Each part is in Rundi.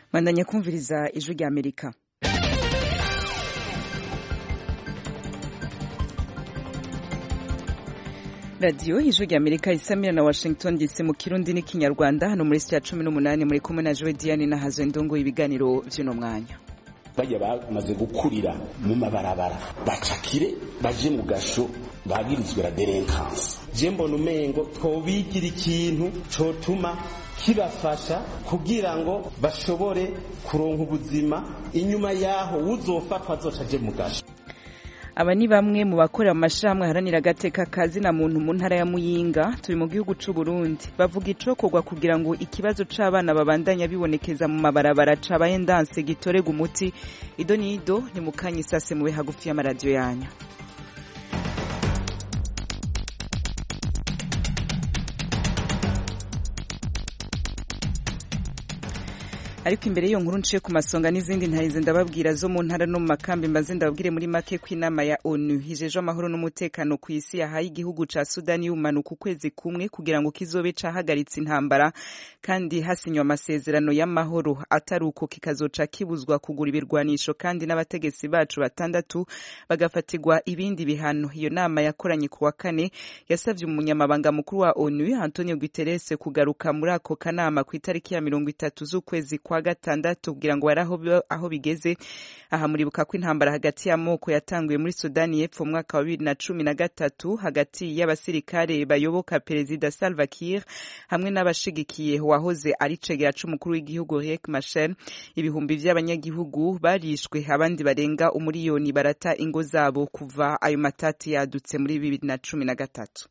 bandanya kumviriza ijwi rya amerika radiyo ijwi rya amerika isamira na washington dc mu kirundi n'ikinyarwanda hano muri sitiya cumi n'umunani muri kumwe na jowe diane na hazo ndongo ibiganiro by'uno mwanya bajya bamaze gukurira mu mabarabara bacakire baje mu gasho bagirizwe la delinquance je mbona umengo twobigira ikintu cotuma kibafasha kugira ngo bashobore kuronka ubuzima inyuma yaho uzofatwa azoca aje mu gasho aba ni bamwe mu bakorera mu mashirahamwe aharanira agateka kazina muntu mu ntara ya muyinga turi mu gihugu c'u Burundi bavuga icokorwa kugira ngo ikibazo c'abana babandanya bibonekeza mu mabarabara cabaye ndanse gitorega umuti ido nido ni mukanya isase mube hagufi y'amaradiyo yanyu ariko imbere y'iyo nkuru nciye ku masonga n'izindi ntarize ndababwira zo mu ntara no mu makambi mbaze ndababwire muri make ko inama ya onu hijeje amahoro n'umutekano ku isi yahaye igihugu ca sudani y'ubumanuka ukwezi kumwe kugira ngo kizobe cahagaritse intambara kandi hasinywa amasezerano y'amahoro atari uko kikazoca kibuzwa kugura ibirwanisho kandi n'abategetsi bacu batandatu bagafatirwa ibindi bihano iyo nama yakoranye ku wa kane yasavye umunyamabanga mukuru wa onu antonio guterres kugaruka muri ako kanama ku itariki ya mirongo itatu z'ukwezi kwa gatandatu kugira ngo bari aho bigeze aha muribuka ko intambara hagati y'amoko yatanguye muri sudani y'epfo mu mwaka wa bibiri na cumi na gatatu hagati y'abasirikare bayoboka perezida salva kiir hamwe n'abashigikiye wahoze ari cegera c'umukuru w'igihugu riek machar ibihumbi vy'abanyagihugu barishwe abandi barenga umuriyoni barata ingo zabo kuva ayo matati yadutse muri bibiri na cumi na gatatu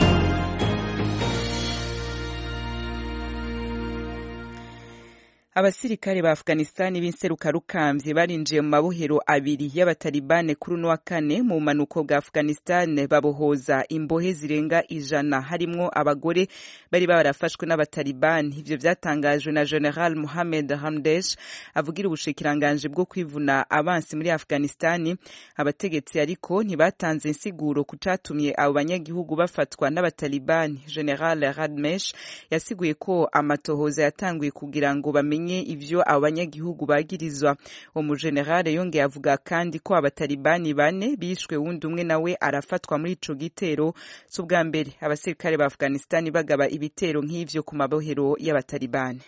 abasirikare ba afghanistani b'inserukarukambye barinjiye mu mabohero abiri y'abatalibane kuri uno wa kane mu bumanuko bwa afghanistan babohoza imbohe zirenga ijana harimwo abagore bari barafashwe n'abatalibani ivyo vyatangajwe na general mohammed hamdesh avugira ubushikiranganje bwo kwivuna abansi muri afghanistani abategetsi ariko ntibatanze insiguro ku catumye abo banyagihugu bafatwa n'abatalibani general radmesh yasiguye ko amatohoza yatanguye kugira ngo bamenye ivyo abo banyagihugu bagirizwa uwo mujenerale yongeye avuga kandi ko abatalibani bane bishwe wundi umwe nawe arafatwa muri ico gitero si ubwa mbere abasirikare ba afghanistani bagaba ibitero nk'ivyo ku mabohero y'abatalibani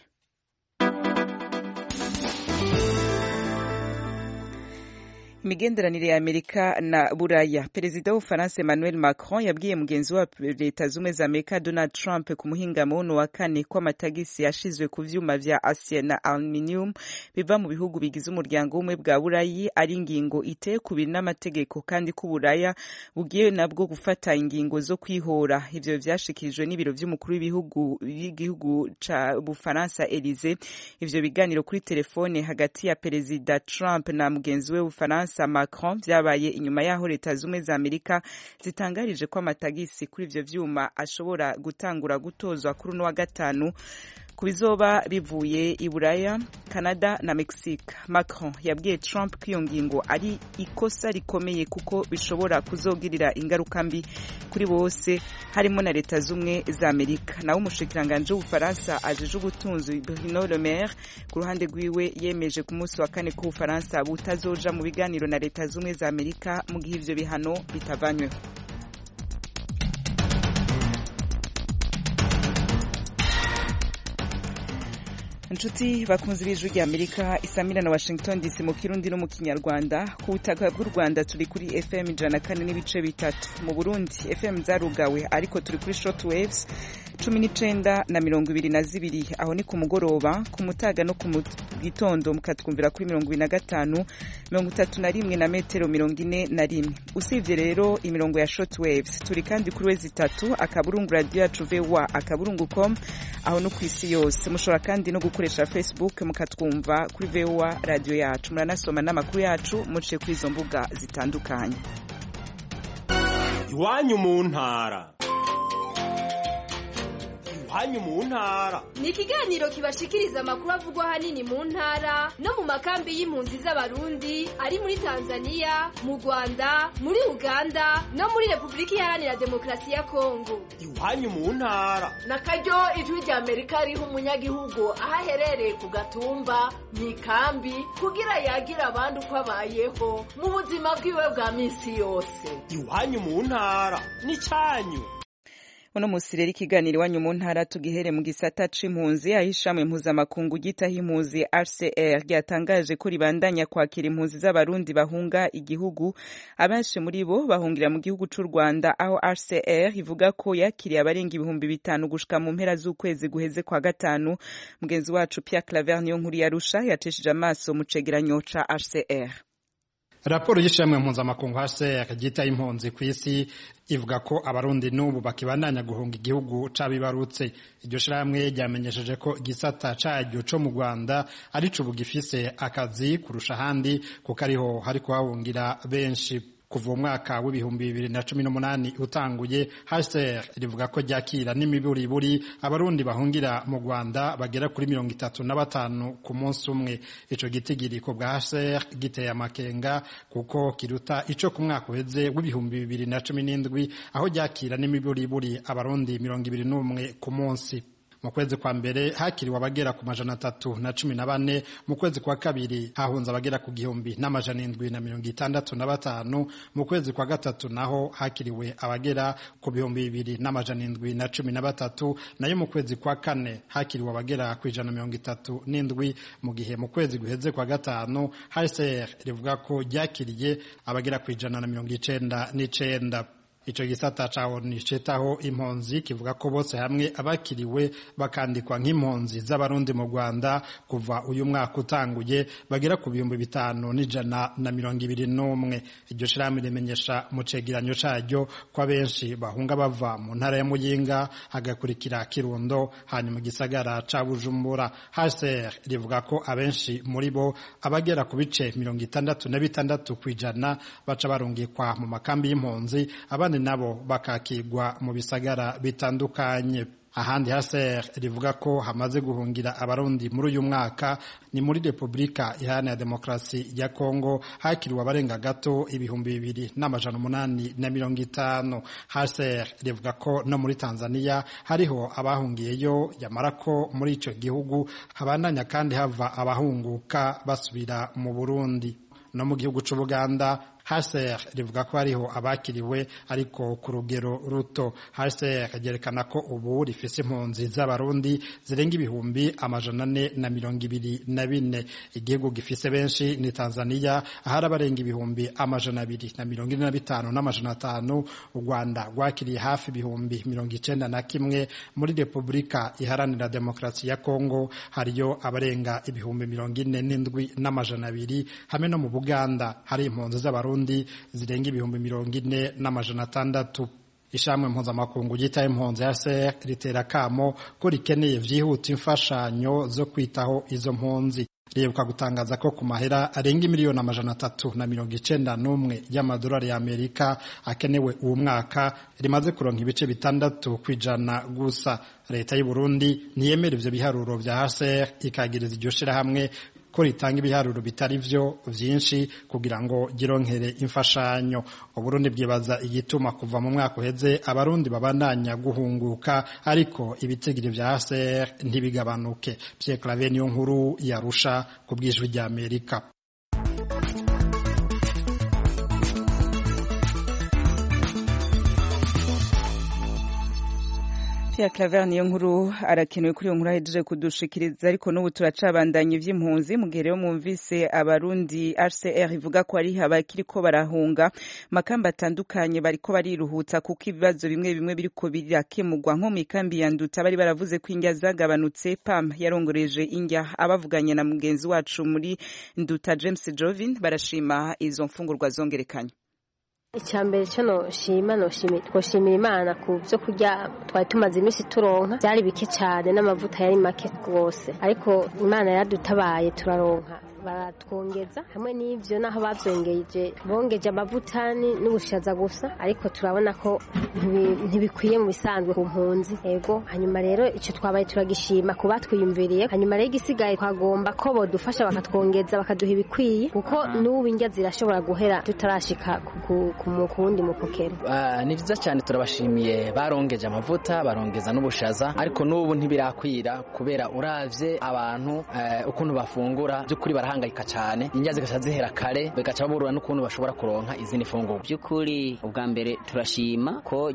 imigenderanire ya amerika na buraya perezida w'ubufaransa emmanuel macron yabwiye mugenzi wa leta z'ubumwe za amerika donald trump ku muhingamo wuno wa kane ko amatagisi yashizwe ku vyuma vya acier na aluminium biva mu bihugu bigize umuryango w'ubumwe bwa burayi ari ingingo iteye kubiri n'amategeko kandi ko uburaya bugiye nabwo gufata ingingo zo kwihora ivyo vyashikirijwe n'ibiro vy'umukuru w'ibihugu y'igihugu ca bufaransa elize ivyo biganiro kuri telefone hagati ya perezida trump na mugenzi we w'ubufaransa Faransa Macron vyabaye inyuma yaho leta zumwe za Amerika zitangarije ko amatagisi kuri ivyo vyuma ashobora gutangura gutozwa kuri uno wa gatanu ku bizoba bivuye i Buraya, Canada na Mexique. Macron yabwiye Trump ko iyo ngingo ari ikosa rikomeye kuko bishobora kuzogirira ingaruka mbi kuri bose harimo na leta zumwe za Amerika. Nawe umushikiranganje w'Ubufaransa ajeje ubutunzi Bruno Le Maire ku ruhande rwiwe yemeje ku munsi wa kane ko Ubufaransa butazoja mu biganiro na leta zumwe za Amerika mu gihe ivyo bihano bitavanyweho. inshuti bakunze b'ijwi rya amerika isamira na washington dc mu kirundi no mu kinyarwanda ku butaka bw'u rwanda turi kuri fm ijana kane n'ibice bitatu mu burundi fm zarugawe ariko turi kuri short waves cumi n'icenda na mirongo ibiri na zibiri aho ni ku mugoroba ku mutaga no ku gitondo mukatwumvira kuri mirongo ibiri na gatanu mirongo itatu na rimwe na metero mirongo ine na rimwe usibye rero imirongo ya short waves turi kandi kuri wezi itatu akaburungu radiyo yacu voa akaburungu com aho no ku isi yose mushobora kandi no gukoresha facebook mukatwumva kuri voa radiyo yacu muranasoma n'amakuru yacu muciye kuri izo mbuga zitandukanye iwanyu mu ntara iwanyu mu ntara ni ikiganiro kibashikiriza amakuru avugwa ahanini mu ntara no mu makambi y'impunzi z'abarundi ari muri tanzania mu rwanda muri uganda no muri repubulika iharanira demokarasi ya kongo iwanyu mu ntara na karyo ijwi rya amerika riha umunyagihugu aho aherereye ku gatumba mu ikambi kugira yagira abandi uko abayeho mu buzima bwiwe bwa minsi yose iwanyu mu ntara n'icyanyu uno musi rero ikiganiro iwanyu mu ntara tugihere mu gisata c'impunzi aho ishamwe mpuzamakungu gitaho impunzi rcr ryatangaje ko ribandanya kwakira impunzi z'abarundi bahunga igihugu abenshi muri bo bahungira mu gihugu c'u rwanda aho rcr ivuga ko yakiriye abarenga ibihumbi bitanu gushika mu mpera z'ukwezi guheze kwa gatanu mugenzi wacu pierre claver niyo nkuru yarusha yacishije amaso mu cegeranyo ca rcr raporo y'ishyirahamwe mpuzamakungu hcr ryita impunzi ku isi ivuga ko abarundi n'ubu bakibandanya guhunga igihugu cabibarutse iryo shirahamwe ryamenyesheje ko igisata caryo co mu rwanda arico ubu gifise akazi kurusha ahandi kuko ariho hari kuhahungira benshi kuva umwaka w'ibihumbi bibiri na cumi n'umunani utanguye HCR rivuga ko ryakira n'imiburiburi abarundi bahungira mu Rwanda bagera kuri mirongo itatu na batanu ku munsi umwe ico gitigiriko bwa HCR giteye amakenga kuko kiruta ico ku mwaka uheze w'ibihumbi bibiri na cumi n'indwi aho ryakira n'imiburiburi abarundi mirongo ibiri n'umwe ku munsi mu kwezi kwa mbere hakiriwe abagera ku majana atatu na cumi na bane mu kwezi kwa kabiri hahunze abagera ku gihumbi n'amajana indwi na mirongo itandatu na batanu mu kwezi kwa gatatu naho hakiriwe abagera ku bihumbi bibiri n'amajana indwi na cumi na batatu nayo mu kwezi kwa kane hakiriwe abagera ku ijana mirongo itatu n'indwi mu gihe mu kwezi guheze kwa gatanu hcr rivuga ko ryakiriye abagera ku ijana na mirongo icenda n'icenda ico gisata ca ONU citaho impunzi kivuga ko bose hamwe abakiriwe bakandikwa nk'impunzi z'abarundi mu Rwanda kuva uyu mwaka utanguye bagera ku bihumbi bitanu n'ijana na mirongo ibiri n'umwe iryo shirahamwe rimenyesha mu cegeranyo caryo ko abenshi bahunga bava mu ntara ya Muyinga hagakurikira Kirundo hanyuma mu gisagara ca Bujumbura HCR rivuga ko abenshi muri bo abagera ku bice mirongo itandatu na bitandatu kw'ijana baca barungikwa mu makambi y'impunzi abandi nabo bakakigwa mu bisagara bitandukanye ahandi haser rivuga ko hamaze guhungira abarundi muri uyu mwaka ni muri repubulika iharanira demokarasi ya kongo hakiriwe abarenga gato ibihumbi bibiri n'amajana umunani na mirongo itanu haser rivuga ko no muri tanzania hariho abahungiyeyo yamara ko muri ico gihugu habandanya kandi hava abahunguka basubira mu burundi no mu gihugu c'ubuganda HCR rivuga ko hariho abakiriwe ariko ku rugero ruto HCR ryerekana ko ubu rifise impunzi z'abarundi zirenga ibihumbi amajana ane na mirongo ibiri na bine igihugu gifise benshi ni Tanzania ahari abarenga ibihumbi amajana abiri na mirongo ine na bitanu n'amajana atanu u Rwanda rwakiriye hafi ibihumbi mirongo icenda na kimwe muri Repubulika iharanira demokarasi ya Kongo hariyo abarenga ibihumbi mirongo ine n'indwi n'amajana abiri hamwe no mu Buganda hari impunzi z'abarundi zirenga ibihumbi mirongo ine n'amajana atandatu ishamwe mpuzamakungu ryitaye impunzi ya ser ritera kamo ko rikeneye vyihuta imfashanyo zo kwitaho izo mpunzi riheruka gutangaza ko ku mahera arenga miliyoni amajana atatu na mirongo icenda n'umwe y'amadolari y'amerika akenewe uwo mwaka rimaze kuronka ibice bitandatu kw'ijana gusa leta y'u Burundi ntiyemera ivyo biharuro vya HCR ikagiriza iryo shirahamwe ko ritanga ibiharuro bitari vyo vyinshi kugira ngo gironkere imfashanyo uburundi bwibaza igituma kuva mu mwaka uheze abarundi babandanya guhunguka ariko ibitigiri vya HCR ntibigabanuke Pierre Claver niyo nkuru yarusha ku bwijwi rya Amerika Pierre Claver niyo nkuru arakenewe kuri iyo nkuru ahejeje kudushikiriza ariko n'ubu turacabandanya ivy'impunzi mu gihe rero mwumvise abarundi RCR ivuga ko ari abakiriko barahunga makamba atandukanye bariko bariruhutsa kuko ibibazo bimwe bimwe biriko birakemurwa nko mu ikambi ya Nduta bari baravuze ko indya zagabanutse PAM yarongoreje indya abavuganye na mugenzi wacu muri Nduta James Jovin barashima izo mfungurwa zongerekanye icyambere cyo noshima twoshimira imana ku byo kurya twari tumaze iminsi turonka byari bike cyane n'amavuta yari make rwose ariko imana yaradutabaye turaronka baratwongeza hamwe n'ivyo naho bavyongeje bongeje amavuta n'ubushaza gusa ariko turabona ko ntibikwiye mu bisanzwe ku mpunzi ego hanyuma rero ico twabaye turagishima ku batwiyumviriye hanyuma rero igisigaye twagomba ko bodufasha bakatwongeza bakaduha ibikwiye kuko n'ubu indya zirashobora guhera tutarashika ku wundi mupokero ni vyiza cyane turabashimiye barongeje amavuta barongeza n'ubushaza ariko n'ubu ntibirakwira kubera uravye abantu ukuntu bafungura by'ukuri barahangayika cyane indya zigaca zihera kare bigaca babura n'ukuntu bashobora kuronka izindi funguro by'ukuri ubwa mbere turashima ko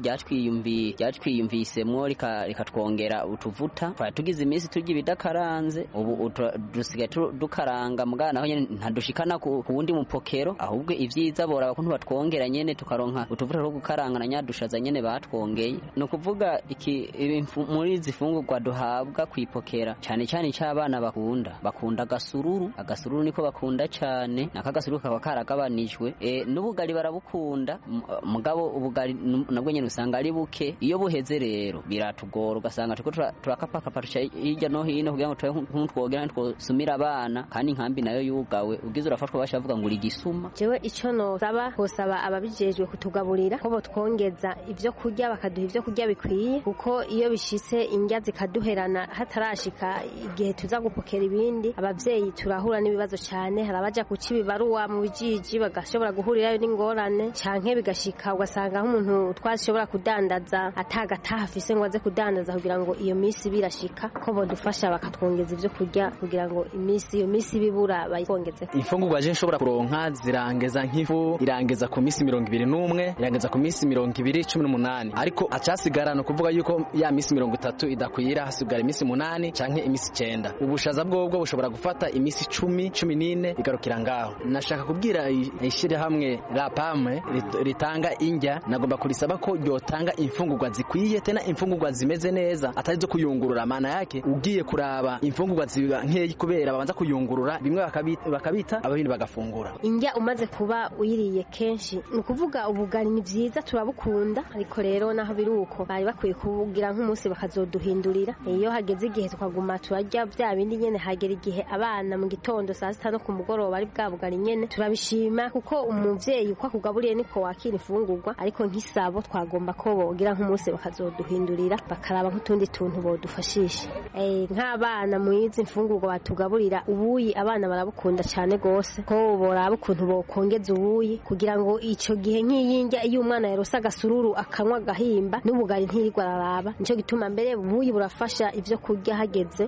ryatwiyumvisemwo rikatwongera utuvuta twari tugize iminsi turya ibidakaranze ubu dusigaye dukaranga mugana naho nyene ntadushikana ku wundi mupokero ahubwo ivyiza bora bakuntu batwongera nyene tukaronka utuvuta two gukaranga na nyadushaza nyene batwongeye ni ukuvuga iki muri izi fungurwa duhabwa kwipokera cyane cyane cy'abana bakunda bakunda agasururu agasururu niko bakunda cyane nako agasururu kaba karagabanijwe e, n'ubugari barabukunda mugabo ubugari nabwo nyene usanga ari buke iyo buheze rero biratugora ugasanga turiko turakapakapa hirya no hino kugira ngo turabe nk'utwogera twosumira abana kandi inkambi nayo yugawe ugize urafatwa basha bavuga ngo uri gisuma jewe ico nosaba hosaba ababijejwe kutugaburira ko botwongeza ivyo kurya bakaduha ivyo kurya bikwiye kuko iyo bishitse indya zikaduherana hatarashika igihe tuza gupokera ibindi abavyeyi turahura n'ibibazo cyane hari abaja kuca ibibaruwa mu bijiji bagashobora guhurirayo n'ingorane canke bigashika ugasanga nk'umuntu twashobora kudandaza atagataha afise ngo aze kudandaza kugira ngo iyo misi birashika ko bodufasha bakatwongeza ivyo kurya kugira ngo imisi iyo misi bibura bayikongeze imfungurwa je nshobora kuronka zirangeza nk'ifu irangeza ku misi mirongo ibiri n'umwe irangeza ku misi mirongo ibiri cumi n'umunani ariko acasigara ni ukuvuga yuko ya misi mirongo itatu idakwira hasigara imisi munani canke imisi icenda ubushaza bwobwo bushobora gufata imisi cumi cumi n'ine bigarukira ngaho nashaka kubwira ishirahamwe la pame ritanga indya nagomba kurisaba ko ryotanga imfungurwa zikwiye tena imfungurwa zimeze neza atari zo kuyungurura maana yake ugiye kuraba imfungurwa ziba nkeyi kubera babanza kuyungurura bimwe bakabita ababindi bagafungura indya umaze kuba uyiriye kenshi ni ukuvuga ubugari ni vyiza turabukunda ariko rero naho biri uko bari bakwiye kubugira nk'umunsi bakazoduhindurira iyo hageze igihe tukaguma turarya bya bindi nyene hagera igihe abana mu gitondo saa sita no ku mugoroba ari bwa bugari nyene turabishima kuko umuvyeyi uko akugaburiye niko wakira imfungurwa ariko nk'isabo twagomba ko bogira nk'umunsi bakazoduhindurira bakaraba nk'utundi tuntu bodufashisha nk'abana mu izi mfungurwa batugaburira ubuyi abana barabukunda cyane gose ko boraba ukuntu bokongeza ubuyi kugira ngo ico gihe nk'iyindya iyo umwana yarose agasururu akanywa agahimba n'ubugari ntirirwa araraba nico gituma mbere ubuyi burafasha ivyo kurya hageze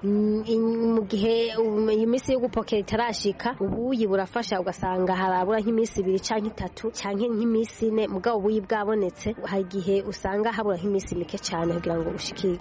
mu gihe iyi minsi yo gupokera itarashika ubuyi burafasha ugasanga harabura nk'iminsi ibiri canke itatu canke nk'iminsi ine mugabo ubuyi bwabonetse hari igihe usanga habura nk'iminsi mike cane kugira ngo bushikire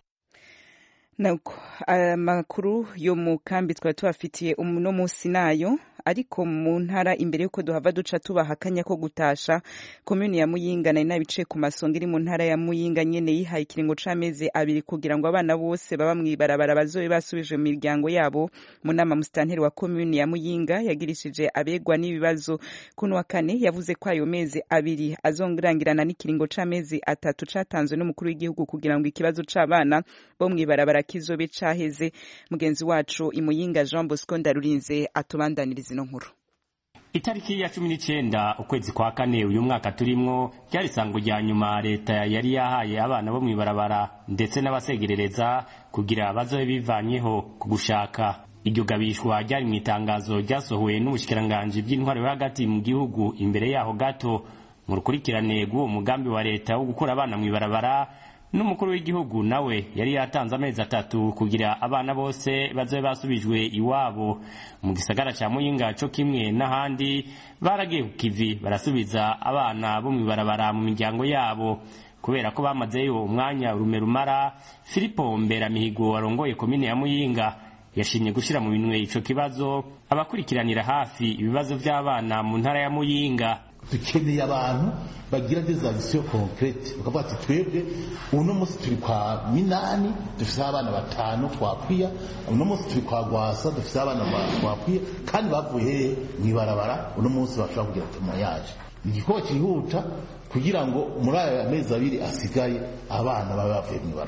nuko amakuru yo mu kambi twari tubafitiye uno munsi nayo ariko mu ntara imbere y'uko duhava duca tubaha akanya ko gutasha komuni ya muyinga nari nabicaye ku masonga iri mu ntara ya muyinga nyene yihaye ikiringo c'amezi abiri kugira ngo abana bose baba mw'ibarabara bazobe basubijwe mu miryango yabo mu nama musitanteri wa komuni ya muyinga yagirishije abegwa n'ibibazo kuno wa kane yavuze ko ayo mezi abiri azongirangirana n'ikiringo c'amezi atatu catanzwe n'umukuru w'igihugu kugira ngo ikibazo c'abana bo mw'ibarabara kizobe caheze mugenzi wacu imuyinga Jean Bosco Ndarurinze atubandaniriza ino nkuru itariki ya cumi n'icyenda ukwezi kwa kane uyu mwaka turimwo ryari isango rya nyuma leta yari yahaye abana bo mw'ibarabara ndetse n'abasegerereza kugira bazobe bivanyeho ku gushaka iryo gabishwa ryari mu itangazo ryasohowe n'ubushikiranganji bw'intwaro yo hagati mu gihugu imbere yaho gato mu rukurikirane rw'uwo mugambi wa leta wo gukura abana mw'ibarabara n'umukuru w'igihugu nawe yari yatanze amezi atatu kugira abana bose bazobe basubijwe iwabo mu gisagara ca muyinga co kimwe n'ahandi baragiye ku kivi barasubiza abana bo mw'ibarabara mu miryango yabo kubera ko bamazeyo umwanya urume rumara filipo mberamihigo warongoye komine ya muyinga yashimye gushira mu minwe ico kibazo abakurikiranira hafi ibibazo vy'abana mu ntara ya muyinga dukeneye abantu bagira des actions concrètes bakavuga ati twebwe uno munsi turi kwa minani dufise abana batanu twakwiya uno munsi turi kwa gwasa dufise abana twakwiya kandi bavuye hehe mw'ibarabara uno munsi bashobora kugira tumayaje igikorwa cyihuta kugira ngo muri aya mezi abiri asigaye abana babe bavuye mw'ibarabara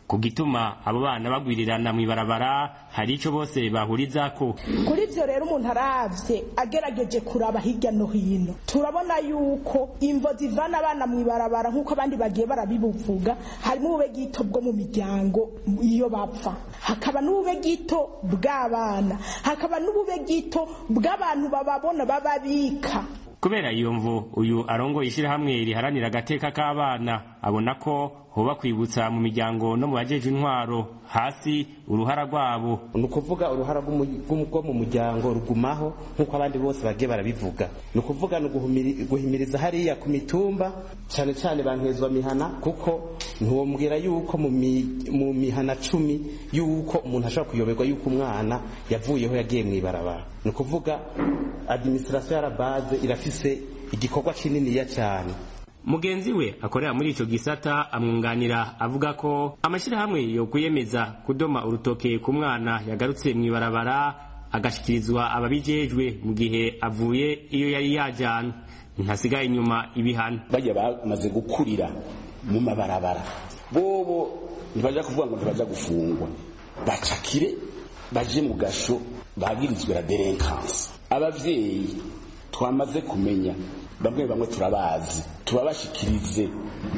ku gituma abo bana bagwirirana mu ibarabara hari ico bose bahurizako kuri ivyo rero umuntu aravye agerageje kuraba hirya no hino turabona yuko imvo zivana abana mu ibarabara nk'uko abandi bagiye barabibuvuga harimo ubube gito bwo mu miryango iyo bapfa hakaba n'ubube gito bw'abana hakaba n'ubube gito bw'abantu bababona bababika kubera iyo mvu uyu arongoye ishyirahamwe riharanira agateka k'abana abona ko hoba kwibutsa mu miryango no mu bajeje intwaro hasi uruhara rwabo ni ukuvuga uruhara rwo mu muryango rugumaho nk'uko abandi bose bagiye barabivuga ni ukuvuga ni guhimiriza hariya ku mitumba cyane cyane bankezwa mihana kuko ntiwambwira yuko mu mihana cumi yuko umuntu ashobora kuyoberwa yuko umwana yavuyeho yagiye mu ibarabara ni ukuvuga adimisirasiyo yarabaze irafise igikorwa kininiya cyane mugenzi we akorera muri ico gisata amwunganira avuga ko amashyirahamwe yo kwiyemeza kudoma urutoke ku mwana yagarutse mu ibarabara agashikirizwa ababijejwe mu gihe avuye iyo yari yajana ntasigaye inyuma ibihano bajya bamaze gukurira mu mabarabara bobo ntibaja kuvuga ngo ntibaja gufungwa bacakire baje mu gasho bagirizwe la delinquance abavyeyi twamaze kumenya bamwe bamwe turabazi tubabashikirize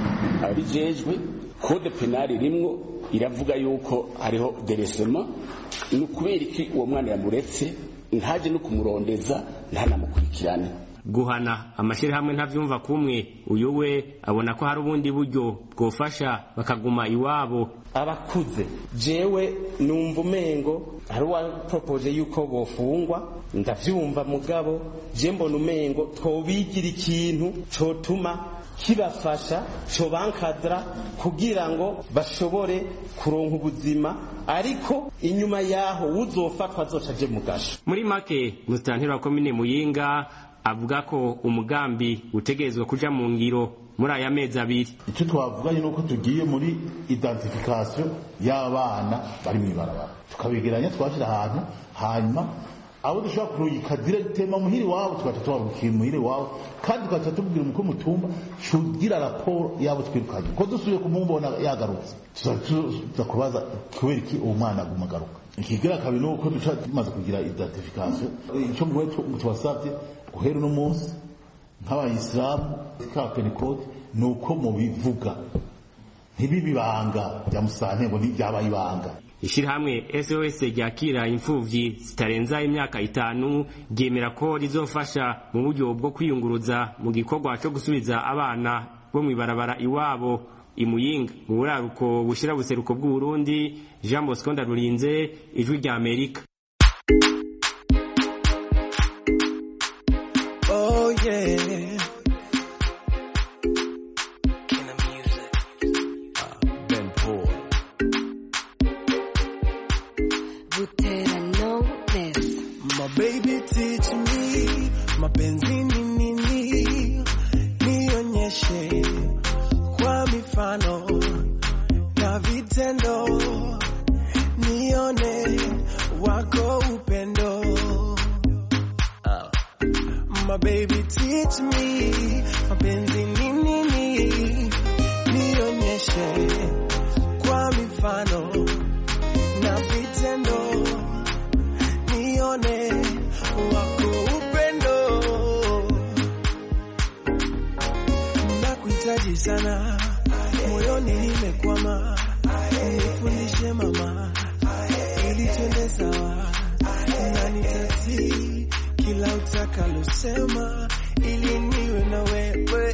ababijejwe kode penali rimwo iravuga yuko hariho deresema ni ukubera iki uwo mwana yamuretse ntaje no kumurondeza ntanamukurikirane guhana amashyirahamwe ntavyumva kumwe uyu we abona ko hari ubundi buryo bwofasha bakaguma iwabo abakuze jewe numva umengo hari uwaporopoje yuko bofungwa ndavyumva mugabo je mbona umengo twobigira ikintu cotuma kibafasha cobankadra kugira ngo bashobore kuronka ubuzima ariko inyuma yaho uzofatwa azoca aje mu gasho muri make musitanteri wa komine muyinga avuga ko umugambi utegerezwa kuja mu ngiro muri aya mezi abiri icyo twavuganye nuko tugiye muri identification y'abana bari mu ibarabara tukabegeranya twashyira ahantu hanyuma abo dushobora kurungika diregitema muhiri wabo tugaca tubabukira muhiri wabo kandi tugaca tubwira umukuru w'umutumba cugira raporo yabo twirukanye ko dusubiye kumubona yagarutse tuza kubaza kubera iki uwo mwana aguma agaruka ikigira kabiri ni uko duca tumaze kugira identification icyo mwe tubasabye guhera uno munsi nk'abayisilamu ka pentecote ni uko mubivuga ntibibe ibanga bya musantego ntibyabaye ibanga ishirahamwe SOS ryakira imfuvyi zitarenza imyaka itanu ryemera ko rizofasha mu buryo bwo kwiyunguruza mu gikorwa cyo gusubiza abana bo mw'ibarabara iwabo imuyinga mu buraruko bushira buseruko bw'u Burundi Jean Bosco Ndarurinze ijwi rya Amerika Oh yeah My baby teach me mapenzi ni nini, nionyeshe kwa mifano na vitendo, nione wako upendo. Uh. My baby teach me mapenzi ni nini, nionyeshe kwa mifano na vitendo nione wako upendo. Nakuhitaji sana, moyoni nimekwama, nifundishe mama, ili twende sawa, na nitatii kila utakalosema, ili niwe na wewe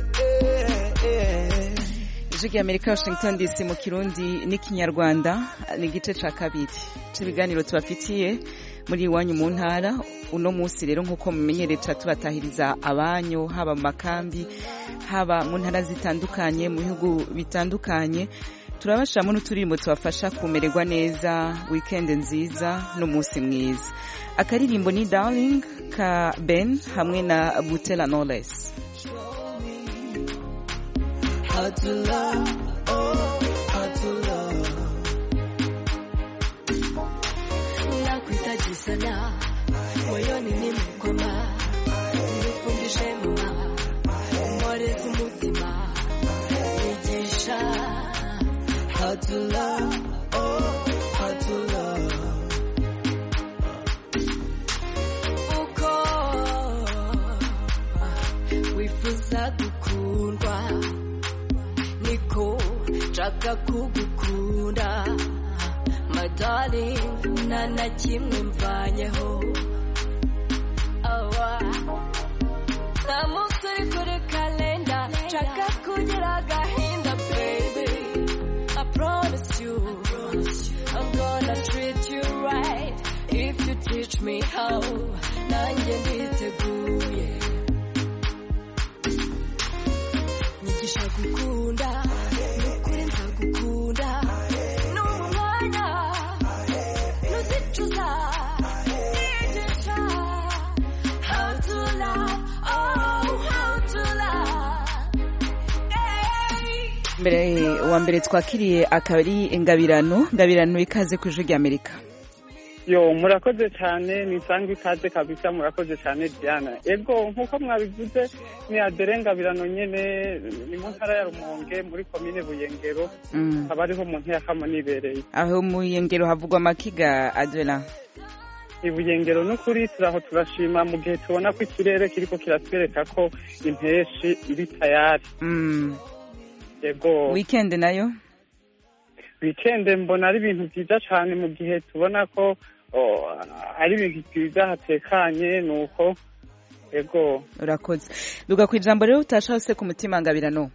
ijwi rya amerika washington dc mu kirundi n'ikinyarwanda ni igice cya kabiri cy'ibiganiro tubafitiye muri iwanyu mu ntara uno munsi rero nk'uko mumenyereye tuba tubatahiriza abanyu haba mu makambi haba mu ntara zitandukanye mu bihugu bitandukanye turabashiramo n'uturirimbo tubafasha kumererwa neza wikendi nziza n'umunsi mwiza akaririmbo ni darling ka ben hamwe na butera knowless How to love, oh, how to love. Nakuhitaji sana, moyoni nimekwama, nifundishe mama, mworezi umutima, nigisha How to love, nshaka kugukunda my darling nta na kimwe mvanyeho awa nta munsi uri kuri kalenda nshaka kugira agahinda baby I promise you I'm gonna treat you right if you teach me how nanjye nditeguye nyigisha gukunda nukuri nzagukunda n'ubu mwanya nuzicuza nigisha how to love oh how to love mbere wa mbere twakiriye akaba ari ingabirano ngabirano ikaze ku ijwi ry'amerika yo murakoze cyane nisanga ikaze kabisa murakoze cyane diana ego nk'uko mwabivuze ni aderengabirano nyene ni mu ntara ya rumonge muri komine buyengero Mm. akaba ariho mu ntiyakamo nibereye aho mu yengero havugwa amakiga adela ibuyengero n'ukuri turaho turashima mu gihe tubona ko ikirere kiriko kiratwereka ko impeshi iri tayari Mm. ego weekend nayo weekend mbona ari ibintu byiza cyane mu gihe tubona ko oh, ari ibintu byiza hatekanye ni uko ego urakoze duga ku ijambo rero utasha hose ku mutima ngabirano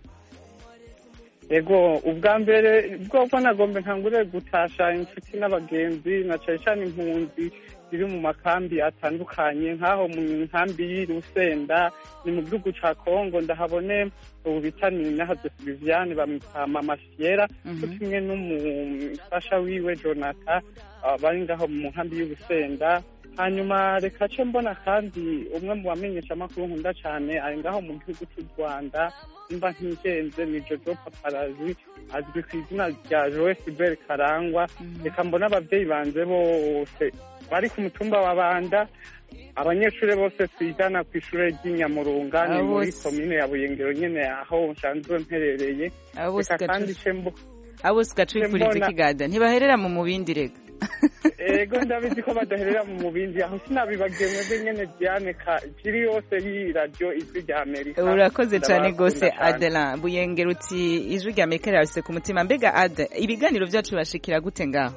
ego ubwa mbere bwobwo nagombe nkangure gutasha inshuti n'abagenzi na cyane cyane impunzi ziri mu makambi atandukanye nk'aho mu nkambi y'i Rusenda ni mu gihugu ca Kongo ndahabone ubu bita ni nahaze Viviane bamwita mama Fiera Mhm. cyo kimwe n'umufasha wiwe Jonathan ah, bari ngaho mu nkambi y'Urusenda hanyuma reka ce mbona kandi umwe mu bamenyesha amakuru nkunda cyane ari ngaho mu gihugu cy'u Rwanda nimba ntigenze ni Jojo Paparazi azwi ku izina rya Joe Sibel Karangwa reka mbona ababyeyi banze bose bari ku mutumba wa Banda abanyeshuri bose twigana ku ishuri ry'inyamurunga ni Abo muri bose. komine ya Buyengero nyene aho nsanzwe mperereye abo bose reka kandi gacu ce mbo abo bose gacurikuriza Mbona- ikigada ntibaherera mu mubindi rega ego ndabizi ko badaherera mu mubindi aho sinabibagiye mwebwe nyene Diane ka jiri yose y'i radio ijwi rya Amerika urakoze cyane Ndabakunda rwose cane. adela buyengera uti ijwi rya amerika rirafise ku mutima mbega ade ibiganiro byacu bibashikira gute ngaho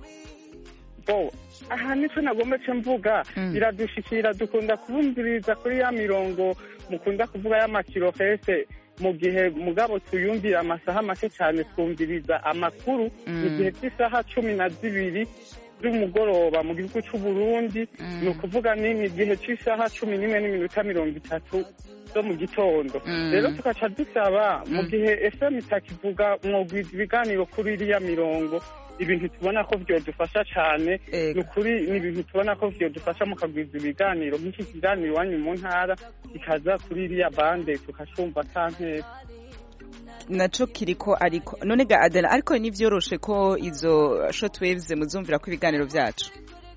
bo aha nico nagomba ce mvuga Mm. biradushikira dukunda kubumviriza kuri ya mirongo mukunda kuvuga y'amakirohese mu gihe mugabo tuyumvira amasaha make cyane twumviriza amakuru Mm. mu gihe cy'isaha cumi na zibiri z'umugoroba mu gihugu c'u Burundi Mm. ni ukuvuga ni mu gihe cy'isaha cumi n'imwe n'iminota mirongo itatu zo mu gitondo Mm. rero tugaca dusaba mu Mm. gihe fm itakivuga mwogwiza ibiganiro kuri iriya mirongo ibintu tubona ko vyodufasha cane ni ukuri ni ibintu tubona ko vyodufasha mukagwiza ibiganiro nk'iki kiganiro iwanyu mu ntara kikaza kuri iriya bande tukacumva kankera naco kiriko ariko none ga adela ariko nivyoroshe ko izo shortwaves muzumvira ko ibiganiro vyacu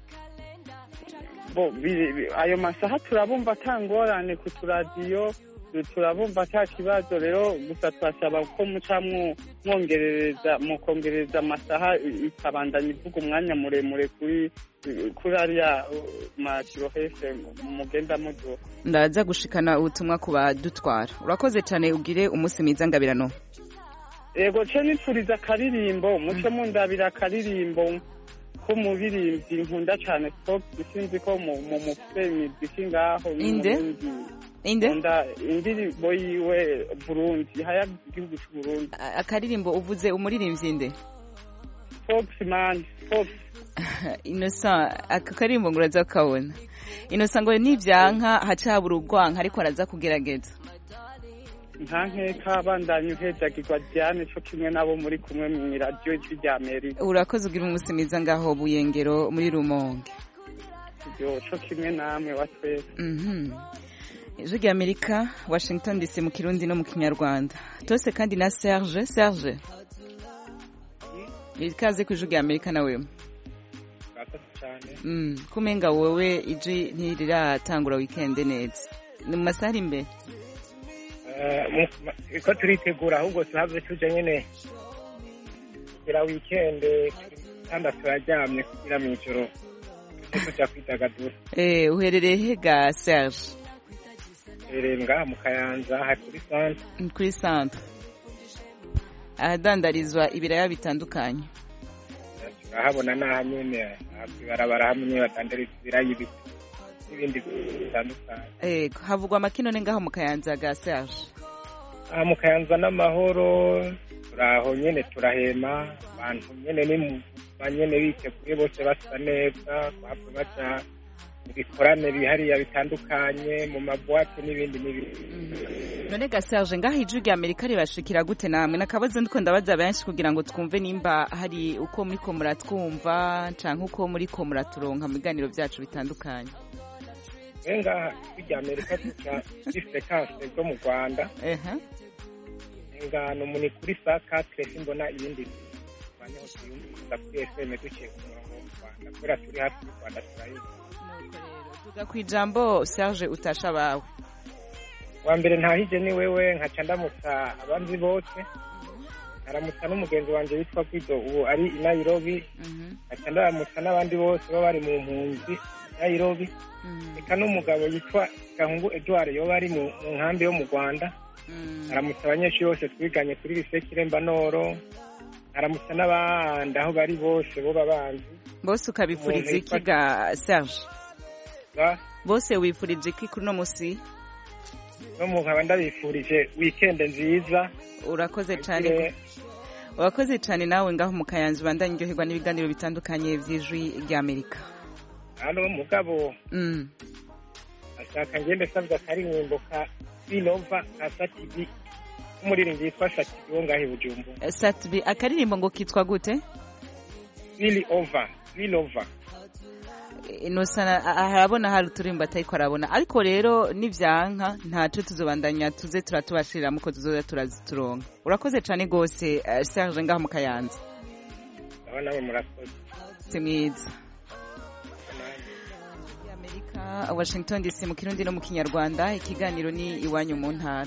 bo bi- bi- ayo masaha turabumva ata ngorane ku turadiyo turabumva ata kibazo rero gusa turasaba ko muca mwo- mwongerereza mukongereza amasaha i- ikabandanya ivuga umwanya muremure kuri kuri ariya uh, makirohese mugenda muduha ndaza gushikana ubutumwa ku badutwara urakoze cyane ugire umunsi mwiza ngabirano ego ce nipfuriza akaririmbo muce mundabira akaririmbo k'umuririmbyi nkunda cane Fox sinzi ko mu mu mufite imiziki ngaho Inde? n'umurundi. inde nkunda indirimbo yiwe burundi haya igihugu c'uburundi A- akaririmbo uvuze umuririmbyi nde Fox man Fox innocent aka karirimbo ngo uraza kukabona innocent ngo nivyanka haca habura urwanka ariko araza kugerageza nta nkeka bandanye uhejagirwa Diane co kimwe nabo muri kumwe mu radio ijwi rya Amerika urakoze ugira umunsi mwiza ngaho buyengero muri rumonge yo co kimwe namwe wa twese Mhm. ijwi rya amerika washington dc mu kirundi no mu kinyarwanda tose kandi na serge serge ikaze ku ijwi rya amerika nawe murakoze cyane Mm, kumenga wowe iji ntiriratangura weekend neza ni mu masaha ari imbere Eh, mu- ma- ko turitegura ahubwo tuhave tuja nyene kugira wikende kandi turaryamye kugira mw'ijoro tujye tuja kwidagadura Eh, uherereye he ga serge rero ngaha mu kayanza hari kuri sante kuri centre ahadandarizwa ibiraya bitandukanye turahabona n'aha nyene ibarabara hamwe badandariza ibirayi biti n'ibindi bitandukanye ego havugwa amakinone ngaho mu kayanza ga serge aha mu kayanza n'amahoro turaho nyene turahema abantu nyene ni mu banyene biteguye bose basa neza bahava baja mu bikorane bihariya bitandukanye mu mabwate n'ibindi n'ibindi none ga serge ngaho ijwi rya amerika ribashikira gute namwe nakabazo ndiko ndabaza benshi kugira ngo twumve nimba hari uko muriko muratwumva canke uko muriko muraturonka mu biganiro vyacu bitandukanye ngaha ijwi rya amerika tuca kuri frekanse zo mu rwanda ehe ngano muni kuri saa katre simbona ibindi banyaho tuyumviza kuri fm duciye ku murongo w'u rwanda kubera turi hafi y'u rwanda turayizi tuga ku ijambo serge utasha abawe wa mbere ntahije ni wewe nkaca ndamutsa abandi bose nkaramutsa n'umugenzi wanjye witwa kwido ubu ari i nairobi nkaca ndaramutsa n'abandi bose baba bari mu mpunzi nairobi reka n'umugabo yitwa gahungu edouard yoba ari mu mu nkambi yo mu rwanda aramutsa abanyeshuri bose twiganye kuri lisekire mbanoro aramutsa n'abandi aho bari bose bo babanzi bose ukabifuriza iki ga serge bose wifurije iki kuri uno musi no mu nkaba ndabifurije wikende nziza urakoze cyane urakoze cyane nawe ngaho mu kayanza ubandanye uryoherwa n'ibiganiro bitandukanye by'ijwi ry'amerika hano mugabo Mm. ashaka ngende sabwa akaririmbo ka binova ka satibi k'umuririmbyi yitwa satibi wo ngaho i bujumbura Eh, satbi akaririmbo ngo kitwa gute bili ova bilova inosana harabona hari uturimbo atariko arabona ariko rero nivyanka ntaco tuzobandanya tuze turatubashirira muko tuzoza turazituronka urakoze cane gose eh, serge ngaho mu kayanza aba nawe murakoze si mwiza amerika washington dc mu kirundi no mu kinyarwanda ikiganiro ni iwanyu mu ntara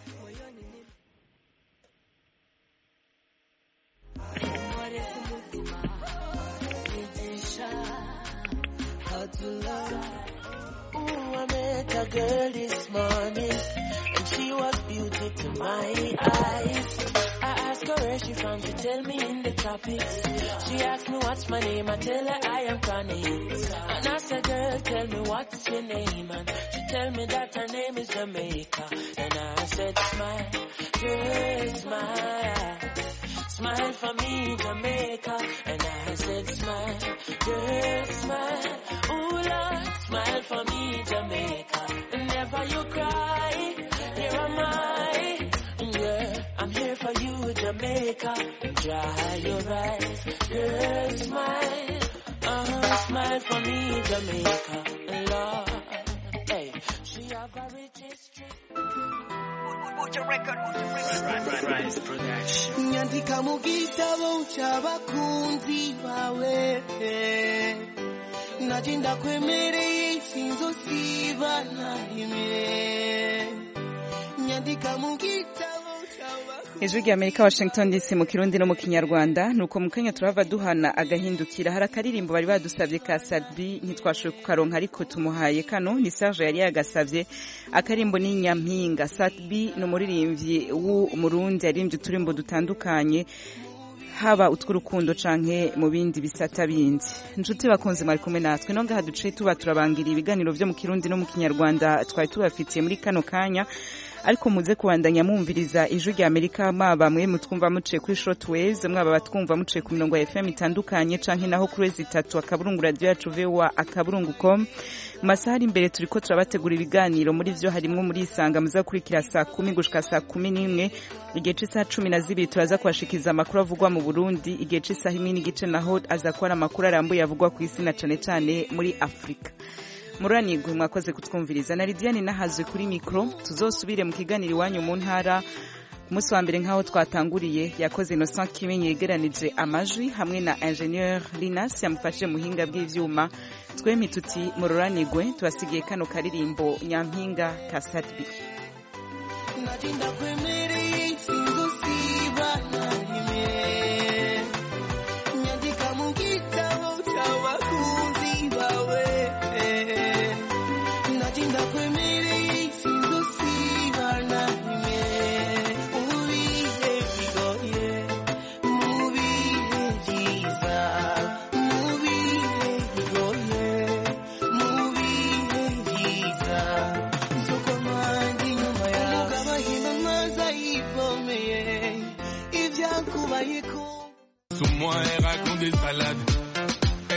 Ooh, I met a girl this morning, and she was beauty to my eyes. I asked her where she from, she tell me in the tropics. She asked me what's my name, I tell her I am Connie. And I said, girl, tell me what's your name, and she tell me that her name is Jamaica. And I said, smile, girl, smile. Smile for me, Jamaica. And I said, smile, girl, smile. Ooh, Lord, smile for me, Jamaica. Never you cry, here am I. Yeah, I'm here for you, Jamaica. Dry your eyes, girl, smile. Uh-huh, smile for me, Jamaica. Lord, hey, she have a rich history. nyandika mu gitabo cy'abakunzi bawe naje ndakwemereye sinzosiba na rimwe nyandika mu gitabo ijwi rya amerika washington dc mu kirundi no mu kinyarwanda nuko mu kanya turava duhana agahindukira hari akaririmbo bari badusabye ka sadbi ntitwashoboye kukaronka ariko tumuhaye kano ni serge yari yagasavye akarimbo ni nyampinga sadbi ni umuririmbyi w'umurundi yaririmbye uturimbo dutandukanye haba utw'urukundo canke mu bindi bisata bindi inshuti bakunze mwari kumwe natwe no ngaha duciye tuba turabangira ibiganiro vyo mu kirundi no mu kinyarwanda twari tubafitiye muri kano kanya ariko muze kubandanya mwumviriza ijwi rya amerika mwaba mwe mutwumva muciye kuri shortwaves mwaba batwumva muciye ku mirongo ya fm itandukanye canke naho kuri wezi itatu akaburungu radio yacu voa akaburungu com mu masaha ari imbere turiko turabategura ibiganiro muri vyo harimwo muri isanga muza gukurikira saa kumi gushika saa kumi n'imwe igihe c'isaha cumi na zibiri turaza kubashikiriza amakuru avugwa mu burundi igihe c'isaha imwe n'igice naho aza kuba ari amakuru arambuye avugwa ku isi na cane cane muri afurika muranigwe mwakoze kutwumviriza na lidiane nahazwe kuri mikoro tuzosubire mu kiganiro iwanyu mu ntara ku munsi wa mbere nk'aho twatanguriye yakoze innocent kimenyi yegeranije amajwi hamwe na ingenieur linas yamufashije muhinga bw'ivyuma twemye tuti mururanigwe tubasigiye kano karirimbo nyampinga ka satbi naje ndakwemere